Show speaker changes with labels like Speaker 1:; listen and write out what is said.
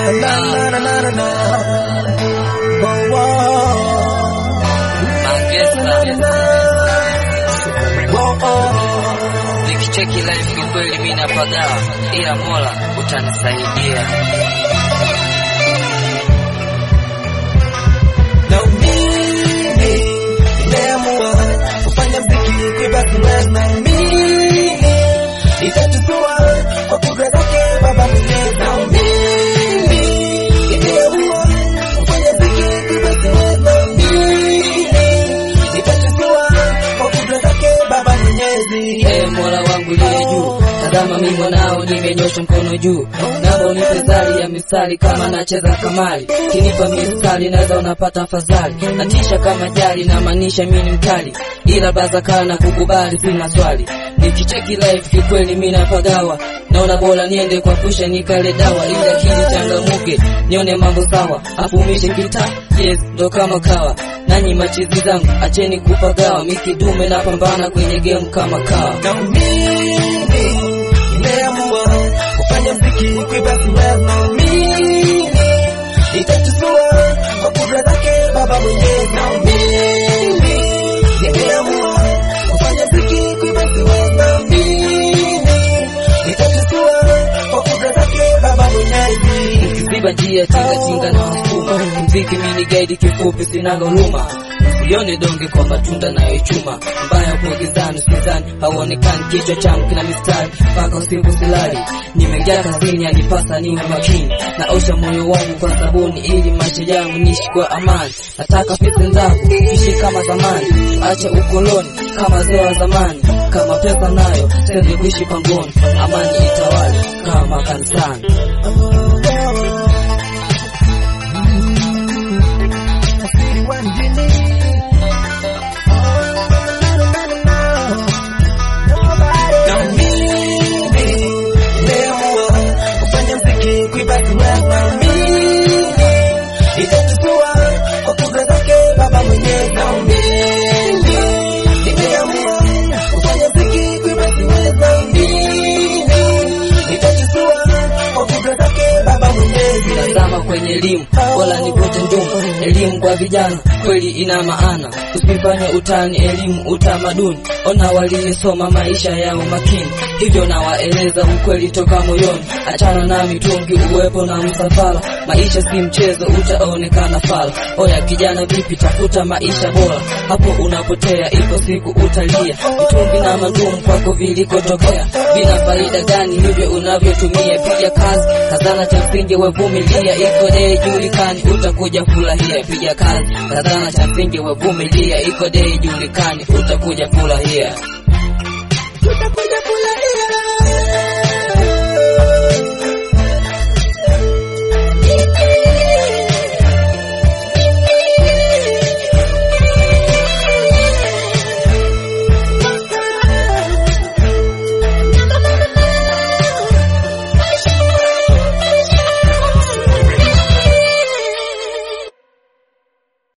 Speaker 1: na na na na na na. Oh, oh. Oh, oh.
Speaker 2: Nikicheki life kiukweli mimi napagawa, ila Mola utanisaidia.
Speaker 1: Na mimi nimeamua kufanya mziki kuiba siwezi na mimi nitachukua kwa kudra zake baba mwenyezi na mimi nimeamua kufanya mziki kuiba siwezi na mimi nitachukua kwa kudra zake baba mwenyezi
Speaker 2: Ee Mola wangu liye juu, tazama mimi mwanao nimenyosha mkono juu, naomba unipe zari ya mistari kama nacheza kamari, kinipa mistari naweza unapata afadhali, natisha kama jari na maanisha mimi ni mkali, ila baza kana kukubali sina swali, nikicheki life kikweli mimi napagawa, naona bora niende kwa kusha nikale dawa, ili akili changamuke nione mambo sawa, afumishe kita yes ndo kama kawa nanyi machizi zangu acheni kupagawa, mikidume napambana kwenye game kama kawa.
Speaker 1: na mimi nimeamua kufanya mziki kuiba siwezi na mimi nitachukua kwa kudra zake baba mwenyezi na mimi nimeamua kufanya mziki kuiba siwezi na mimi nitachukua kwa kudra zake baba mwenyezi
Speaker 2: Ziba njia tinga tinga na wasukuma, mziki mini gaidi kifupi sinaga huruma, usione donge kwa matunda nayochuma, mbaya kwa gizani usizani, hauonekani kichwa changu kina mistari, mpaka usiku silali, nimejaa kazini anipasa niwe makini, naosha moyo wangu kwa sabuni ili maisha yangu niishi kwa amani, nataka pesa zangu ishi kama zamani, acha ukoloni kama zee wa zamani, kama pesa nayo sende kuishi pangoni, amani itawale kama kanisani.
Speaker 1: Asili wa mjini na mimi nimeamua kufanya mziki kuiba siwezi na mimi nitachukua kwa kudra zake baba mwenyezi na mimi nimeamua kufanya mziki kuiba siwezi na mimi nitachukua kwa kudra zake baba mwenyezi
Speaker 2: Tazama kwenye elimu, wala nivute ndumu. Elimu kwa vijana kweli ina maana, usifanye utani, elimu utamaduni. Ona waliyesoma maisha yao makini, hivyo nawaeleza ukweli toka moyoni. Achana na mitungi, uwepo na msafara, maisha si mchezo, utaonekana fala. Oya kijana, vipi? Tafuta maisha bora, hapo unapotea, ipo siku utalia. Mitungi na madumu kwako vilikotokea, vina faida gani hivyo unavyotumia? Piga kazi, kazana cha msingi, wevumilia, iko dei julikani, utakuja furahia. Piga kazi, kazana cha msingi, wevumilia, iko dei julikani, utakuja furahia.
Speaker 1: tutakuja